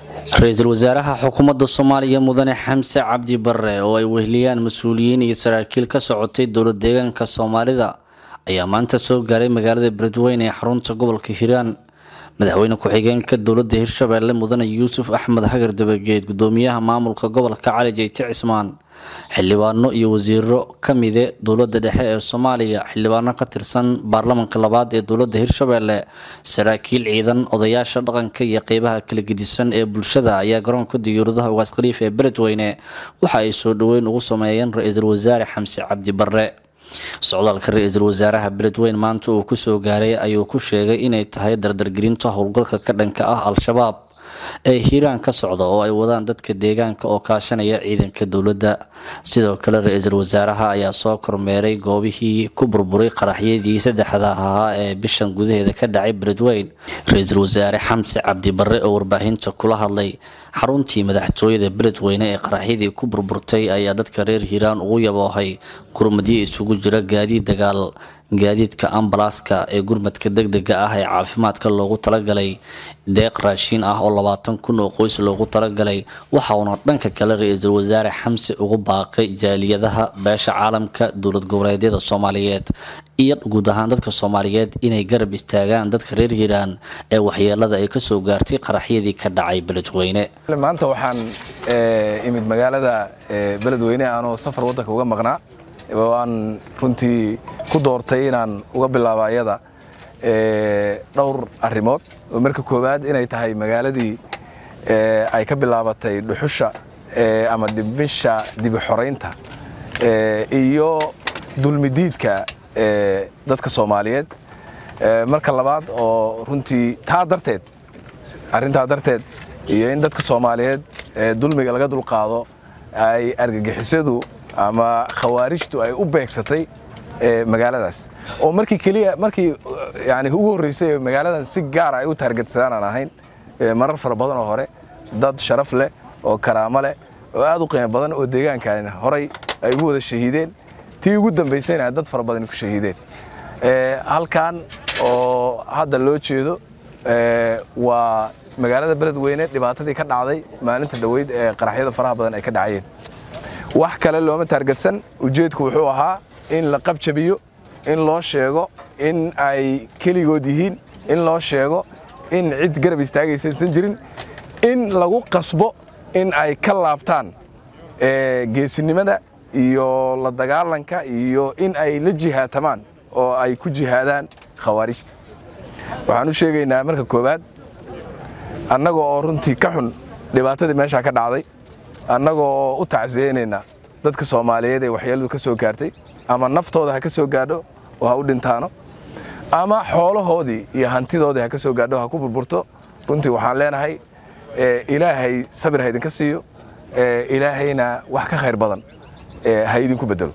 ra-iisul wasaaraha xukuumadda soomaaliya mudane xamse cabdi barre oo ay weheliyaan mas-uuliyiin iyo saraakiil ka socotay dowlad deegaanka soomaalida ayaa maanta soo gaaray magaalada beledweyne ee xarunta gobolka hiiraan madaxweyne ku-xigeenka dowladda hirshabeelle mudane yuusuf axmed hagar dabageed gudoomiyaha maamulka gobolka cali jeyte cismaan xildhibaano iyo wasiiro ka mide dowladda dhexe ee soomaaliya xildhibaano ka tirsan baarlamanka labaad ee dowladda hirshabeelle saraakiil ciidan odayaasha dhaqanka iyo qeybaha kala gedisan ee bulshada ayaa garoonka diyuuradaha ugaas khaliif ee beledweyne waxa ay soo dhoweyn ugu sameeyeen ra-iisul wasaare xamse cabdi barre socdaalka ra-iisul wasaaraha beledweyne maanta uu kusoo gaaray ayuu ku sheegay inay tahay dardargelinta howlgalka ka dhanka ah al-shabaab ee hiiraan ka socda oo ay wadaan dadka deegaanka oo kaashanaya ciidanka dowladda sidoo kale ra-iisul wasaaraha ayaa soo kormeeray goobihii ku burburay qaraxyadii saddexda ahaa ee bishan gudaheeda ka dhacay beledweyne ra-iisul wasaare xamse cabdi barre oo warbaahinta kula hadlay xaruntii madaxtooyada beledweyne ee qaraxyadii ku burburtay ayaa dadka reer hiiraan ugu yaboohay gurmadyo isugu jira gaadiid dagaal gaadiidka ambalaaska ee gurmadka degdega ah ee caafimaadka loogu talagalay deeq raashiin ah oo labaatan kun oo qoys loogu talagalay waxauna dhanka kale ra-iisul wasaare xamse ugu baaqay jaaliyadaha beesha caalamka dowlad goboleedyada soomaaliyeed iyo guud ahaan dadka soomaaliyeed inay garab istaagaan dadka reer hiiraan ee waxyeelada ay kasoo gaartay qaraxyadii ka dhacay beledweyne maanta waxaan imid magaalada beledweyne anoo safar waddanka uga maqnaa waan runtii ku doortay inaan uga bilaabo ayada dhowr arrimood oo marka koowaad inay tahay magaaladii ay ka bilaabatay dhuxusha ama dhimisha dibi xoraynta iyo dulmidiidka dadka soomaaliyeed marka labaad oo runtii taa darteed arrintaa darteed iyo in dadka soomaaliyeed dulmiga laga dulqaado ay argagixisadu ama khawaarijtu ay u beegsatay magaaladaas oo markii keliya markii yani ugu horreysay magaaladan si gaara ay u taargetsadaan aan ahayn marar fara badan oo hore dad sharaf leh oo karaamo leh oo aad u qiimo badan oo deegaankan horay ay ugu wada shahiideen tii ugu dambaysayna dad fara badan ku shahiideen halkan oo hadda loo jeedo waa magaalada beledweyne dhibaatadii ka dhacday maalinta dhoweyd ee qaraxyada faraha badan ay ka dhacayeen wax kale looma taargetsan ujeedku wuxuu ahaa in la qabjabiyo in loo sheego in ay keligood yihiin in loo sheego in cid garab istaagaysaysan jirin in lagu qasbo in ay ka laabtaan geesinimada iyo la dagaalanka iyo in ay la jihaatamaan oo ay ku jihaadaan khawaarijta waxaan u sheegaynaa marka koowaad annaga oo runtii ka xun dhibaatadii meeshaa ka dhacday annaga oo u tacsiyeynaynaa dadka soomaaliyeed ee waxyeeladu ka soo gaartay ama naftooda ha ka soo gaadho oo ha u dhintaano ama xoolahoodii iyo hantidoodii ha ka soo gaadho ha ku burburto runtii waxaan leenahay ilaahay sabir ha idinka siiyo ilaahayna wax ka khayr badan ha idinku bedelo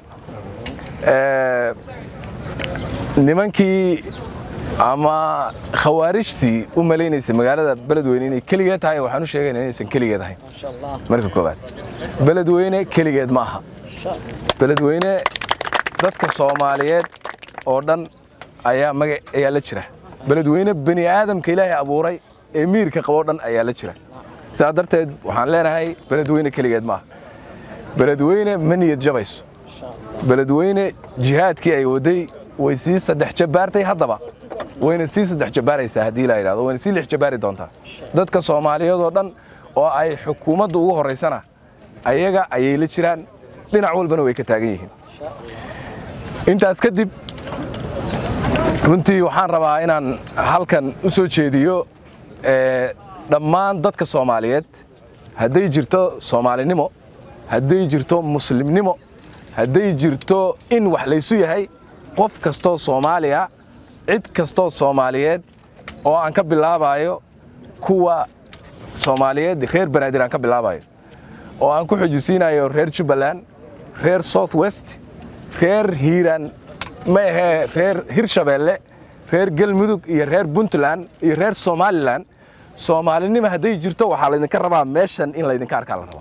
nimankii ama khawaarijtii u malaynaysa magaalada beledweyne inay keligeed tahay waxaan u sheegayna inaysan keligeed ahayn marka koowaad beledweyne keligeed ma aha beledweyne dadka soomaaliyeed oo dhan ayaa maga ayaa la jira beledweyne bani aadamka ilaahay abuuray ee miirka qaboo dhan ayaa la jira sidaa darteed waxaan leenahay beledweyne keligeed ma aha beledweyne ma niyad jabayso beledweyne jihaadkii ay waday way sii saddex jabaartay haddaba wayna sii saddex jabaaraysaa haddii la yidhahdo wayna sii lix jabaari doontaa dadka soomaaliyeed oo dhan oo ay xukuumadda ugu horraysana ayaga ayay la jiraan dhinac walbana way ka taagan yihiin intaas kadib runtii waxaan rabaa inaan halkan u soo jeediyo dhammaan dadka soomaaliyeed hadday jirto soomaalinimo hadday jirto muslimnimo hadday jirto in wax laysu yahay qof kastoo soomaaliya cid kastoo soomaaliyeed oo aan ka bilaabayo kuwa soomaaliyeed reer banaadir aan ka bilaabayo oo aan ku xujisiinayo reer jubbaland reer south west reer hiiraan ma ahee reer hirshabeelle reer galmudug iyo reer puntland iyo reer somalilan soomaalinimo hadday jirto waxaa laydinka rabaa meeshan in laydinka arkaa la rabaa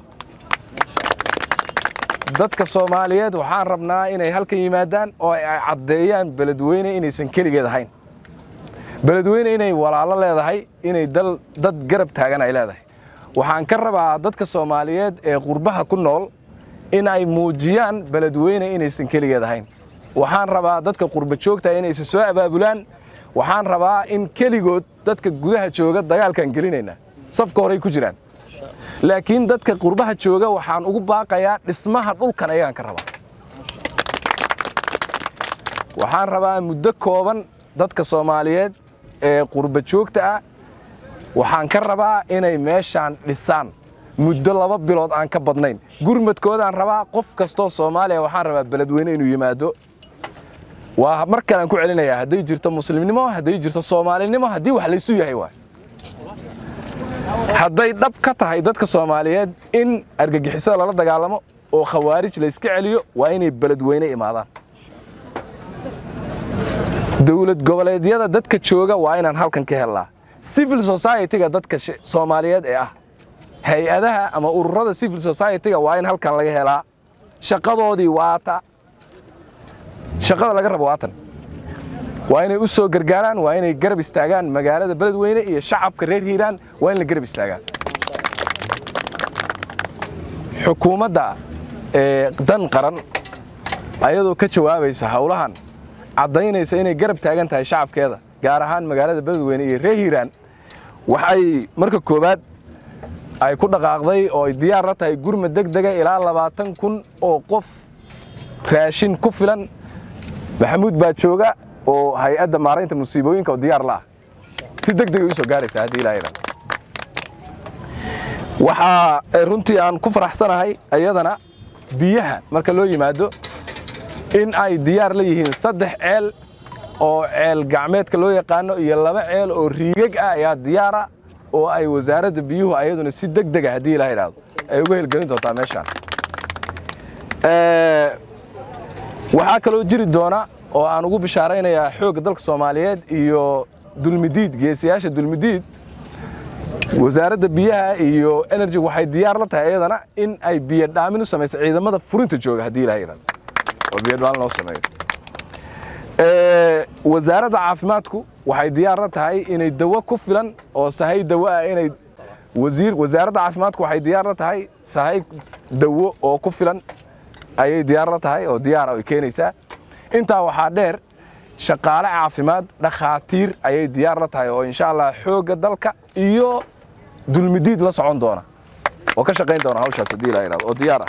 dadka soomaaliyeed waxaan rabnaa inay halkan yimaadaan oo ay caddeeyaan beledweyne inaysan keligeed ahayn beledweyne inay walaalo leedahay inay dad garab taagan ay leedahay waxaan ka rabaa dadka soomaaliyeed ee qurbaha ku nool in ay muujiyaan beledweyne inaysan keligeed ahayn waxaan rabaa dadka qurba joogta inaysan soo abaabulaan waxaan rabaa in keligood dadka gudaha jooga dagaalkaan gelinayna safka horey ku jiraan laakiin dadka qurbaha jooga waxaan ugu baaqayaa dhismaha dhulkan ayagaan ka rabaa waxaan rabaa muddo kooban dadka soomaaliyeed ee qurba joogta ah waxaan ka rabaa inay meeshaan dhisaan muddo laba bilood aan ka badnayn gurmadkoodaan rabaa qof kastoo soomaaliya waxaan rabaa beledweyne inuu yimaado waa mar kalean ku celinayaa hadday jirto muslimnimo hadday jirto soomaalinimo haddii wax laysu yahay waay hadday dhab ka tahay dadka soomaaliyeed in argagixisada lala dagaalamo oo khawaarij layska celiyo waa inay beledweyne imaadaan dowlad goboleedyada dadka jooga waa inaan halkan ka hellaa civil society-ga dadka soomaaliyeed ee ah hay-adaha ama ururada civil society-ga waa in halkan laga helaa shaqadoodii waata shaqada laga rabo waatan waa inay u soo gargaaraan waa inay garab istaagaan magaalada beledweyne iyo shacabka reer hiiraan waa in la garab istaagaa xukuumadda dan qaran ayadoo ka jawaabaysa howlahan caddaynaysa inay garab taagan tahay shacabkeeda gaar ahaan magaalada beledweyne iyo reer hiiraan waxay marka koowaad ay ku dhaqaaqday oo ay diyaar la tahay gurmad deg dega ilaa labaatan kun oo qof raashin ku filan maxamuud baa jooga oo hay-adda maaraynta musiibooyinka oo diyaar la ah si deg degay u soo gaaraysa haddii ilaa iran waxaa runtii aan ku faraxsanahay ayadana biyaha marka loo yimaado in ay diyaar la yihiin saddex ceel oo ceel gacmeedka loo yaqaano iyo laba ceel oo riigag ah ayaa diyaara oo ay wasaaradda biyuhu ayaduna si deg dega haddii ilaa idhaahdo ay uga helgelin doontaa meeshaan waxaa kaloo jiri doona oo aan ugu bishaaraynayaa xoogga dalka soomaaliyeed iyo dulmidiid geesiyaasha dulmidiid wasaaradda biyaha iyo energy waxay diyaar la tahay iyadana in ay biyo dhaamin u samayso ciidamada furinta jooga haddii ilaa yidhahdo oo biyo dhaamin loo sameeyo wasaaradda caafimaadku waxay diyaar la tahay inay dawo ku filan oo sahay dawo ah inay wasiir wasaaradda caafimaadku waxay diyaar la tahay sahay dawo oo ku filan ayay diyaar la tahay oo diyaar ay keenaysaa intaa waxaa dheer shaqaale caafimaad dhakhaatiir ayay diyaar la tahay oo insha allah xoogga dalka iyo dulmidiid la socon doona oo ka shaqayn doona hawshaas haddii la yidhahdo oo diyaar ah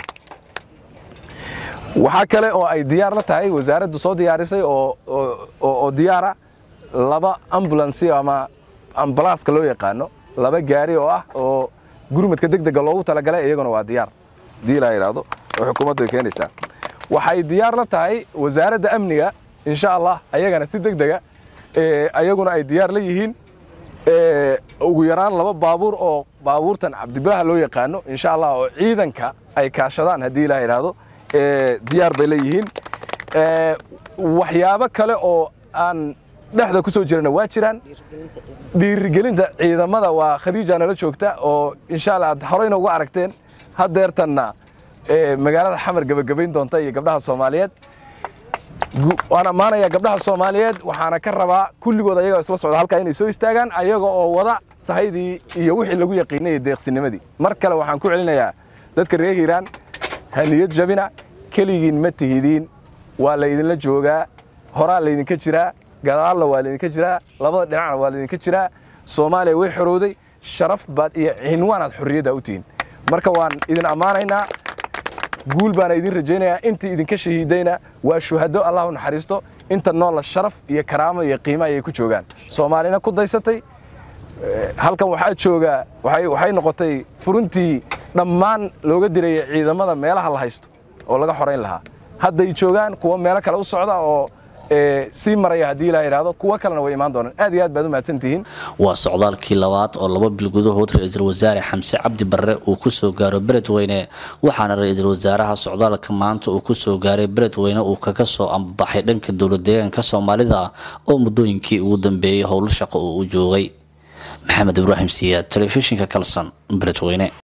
waxaa kale oo ay diyaar la tahay wasaaraddu soo diyaarisay oo oo diyaara laba ambulansi ama ambalaaska loo yaqaano laba gaari oo ah oo gurmadka deg dega loogu talagalay iyaguna waa diyaar haddii la yidhaahdo oo xukuumaddu ay keenaysaa waxay diyaar la tahay wasaaradda amniga insha allah ayagana si deg dega ayaguna ay diyaar la yihiin ugu yaraan laba baabuur oo baabuurtan cabdibilaha loo yaqaano insha allah oo ciidanka ay kaashadaan haddii la yidhaahdo diyaar bay leeyihiin waxyaabo kale oo aan dhexda ku soo jirana waa jiraan dhiirigelinta ciidamada waa khadiija nala joogta oo insha allah aad horeyna uga aragteen haddeertanna magaalada xamar gebagabayn doonta iyo gabdhaha soomaaliyeed waan ammaanayaa gabdhaha soomaaliyeed waxaana ka rabaa kulligood ayaga isla socda halkaa inay soo istaagaan ayaga oo wada sahaydii iyo wixii lagu yaqiinayay deeqsinimadii mar kale waxaan ku celinayaa dadka reer hiiraan haniyad jabina keligiin ma tihidiin waa laydinla joogaa horaa laydinka jiraa gadaalna waa laydinka jiraa labada dhinacna waa laydinka jiraa soomaaliya way xorowday sharaf baad iyo cinwaanaad xorriyadda u tihiin marka waan idin ammaanaynaa guul baana idin rajaynayaa intii idinka shahiidayna waa shuhado allah u naxariisto inta noola sharaf iyo karaamo iyo qiimo ayay ku joogaan soomaalina ku daysatay halkan waxaa jooga waxay noqotay furuntii dhammaan looga diraya ciidamada meelaha la haysto oo laga xorayn lahaa hadday joogaan kuwa meelo kale u socda oo sii maraya haddii la yidhaahdo kuwo kalena way imaan doonaan aad iyo aad baad u mahadsantihiin waa socdaalkii labaad oo laba bil gudahood ra-iisul wasaare xamse cabdi barre uu ku soo gaaro beledweyne waxaana ra-iisul wasaaraha socdaalka maanta uu ku soo gaaray beledweyne uu kaga soo ambaxay dhanka dowlad deegaanka soomaalida oo muddooyinkii ugu dambeeyey howlo shaqo uu u joogay maxamed ibraahim siyaad telefishinka kalson beledweyne